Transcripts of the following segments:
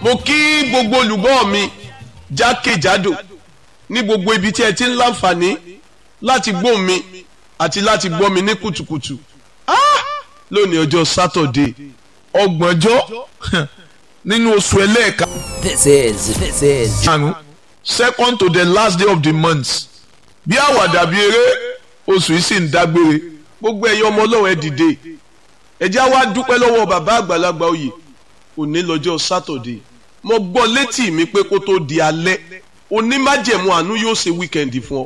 mo kí gbogbo olùgbọ́ mi jákèjádò ní gbogbo ibi tí ẹ ti ń láǹfààní láti gbọ́ mi àti láti gbọ́ mi ní kùtùkùtù Ah! lónìí ọjọ́ sátọ̀dé ọgbọ̀njọ́ nínú oṣù ẹlẹ́ẹ̀ka This is this is karùn-ún second to the last day of the month bí àwàdà bí eré oṣù yìí sì ń dágbére gbogbo ẹ̀yin ọmọ ọlọ́run ẹ dìde ẹ jẹ́ á wá dúpẹ́ lọ́wọ́ bàbá àgbàlagbà oyè òní lọ́jọ́ sátọ̀dé mo gbọ́ létí mi pé kó tó di alẹ́ onímájẹ̀mú àánú yóò ṣe wíkẹ̀ndì fún ọ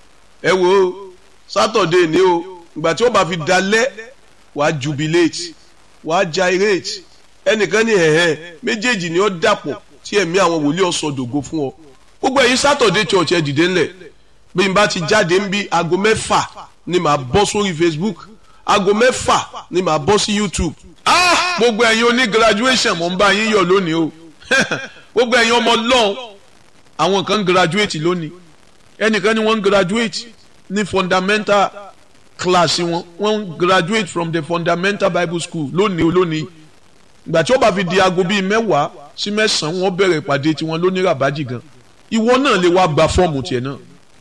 ẹ wo sátọ̀dé ni o ìgbà tí ó bá fi dalẹ́ wàá jubilate wàá gyrate ẹnìkan ní ẹ̀hẹ́ méjèèjì ni ó dàpọ̀ tí ẹ̀mí àwọn wòlíì ọ̀sọ̀dògo fún ọ gbogbo ẹ̀yin sátọ̀dé church ẹ dìde ńlẹ̀ bí n bá ti jáde ń bí aago mẹ́fà ni màá bọ́ sórí Facebook aago mẹ́fà ni màá bọ́ sí YouTube ah gbogbo ẹ̀yin oní graduation mo ń bá yín yọ̀ lónìí o gbogbo ẹ̀yin ọmọ lọ́hùn àwọn kan ń graduate lónìí ẹnìkan ni wọ́n ń graduate ní fundamental class wọn wọ́n ń graduate from the fundamental Bible school lónìí lónìí ìgbà tí ó bá fi di aago bíi mẹ́wàá sí mẹ́sàn-án wọ́n bẹ̀rẹ̀ ìpàdé tiwọn lónìí ràbájì gan ìwọ náà lè wá gba fọ́ọ̀mù tiẹ̀ náà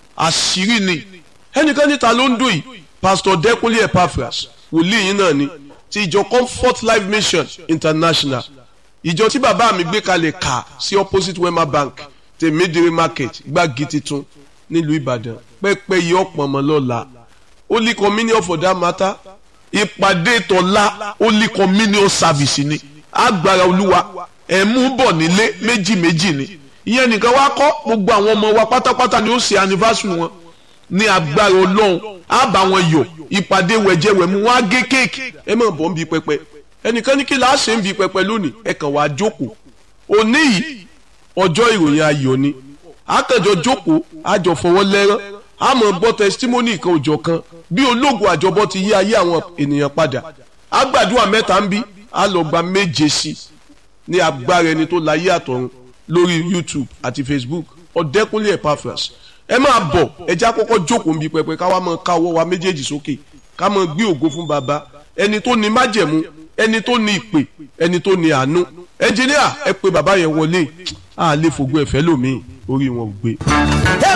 àṣírí ni ẹnìkan níta ló ń dùn yìí pastor Dẹ́kunlé Epaphras wòlíì yín náà ni ti ìjọ Comfort Life Mission International ìjọ tí bàbá mi gbé kalẹ̀ kà sí opposite Wema Bank tèmídìrí market gbági titun nílùú Ìbàdàn pẹ́pẹ́ yìí ọ̀pọ̀ ọmọ lọ́la Holy Communion for that matter ìpàdé tọ́lá Holy Communion service ni agbára olúwa ẹ̀mú bọ̀ nílé méjì méjì ni ìyẹn nìkan wá kọ́ gbogbo àwọn ọmọ wa pátápátá ni ó ṣe anniversary wọn ní agbára ọlọ́run á bá wọn yọ̀ ìpàdé wẹ̀jẹ̀wẹ̀mú wọn á gé kéèkì ẹ máa bọ̀ ń bi pẹpẹ ẹnìkan ní kí là á ṣe ń bi pẹpẹ lónìí ẹ kàn wá jókòó òní yìí ọjọ́ ìròyìn ayọ̀ ni àkànjọ jókòó àjọ fọwọ́ lẹ́rán a máa gbọ́ testimony kan òjọ̀ kan bí ológun àjọbọ ti yí ayé àwọn ènìyàn padà àgbàdua mẹ́ta ń bí a lọ gba méje sí ní agbára ẹni tó láyé àtọ̀run lórí YouTube àti Facebook Ọ̀dẹ́kúnlé Epaphras ẹ máa bọ̀ ẹjẹ́ àkọ́kọ́ jókòó nbí pẹpẹ ká wá máa ká ọwọ́ wa méjèèjì sókè ká máa gbé ògo fún baba ẹni tó ní májẹ̀mú ẹni tó ní ìpè ẹni tó ní àánú ẹnjìníà ẹ pé bàbá yẹn wọlé a lè fògo ẹ̀fẹ́ lómi orí wọn ò gbé.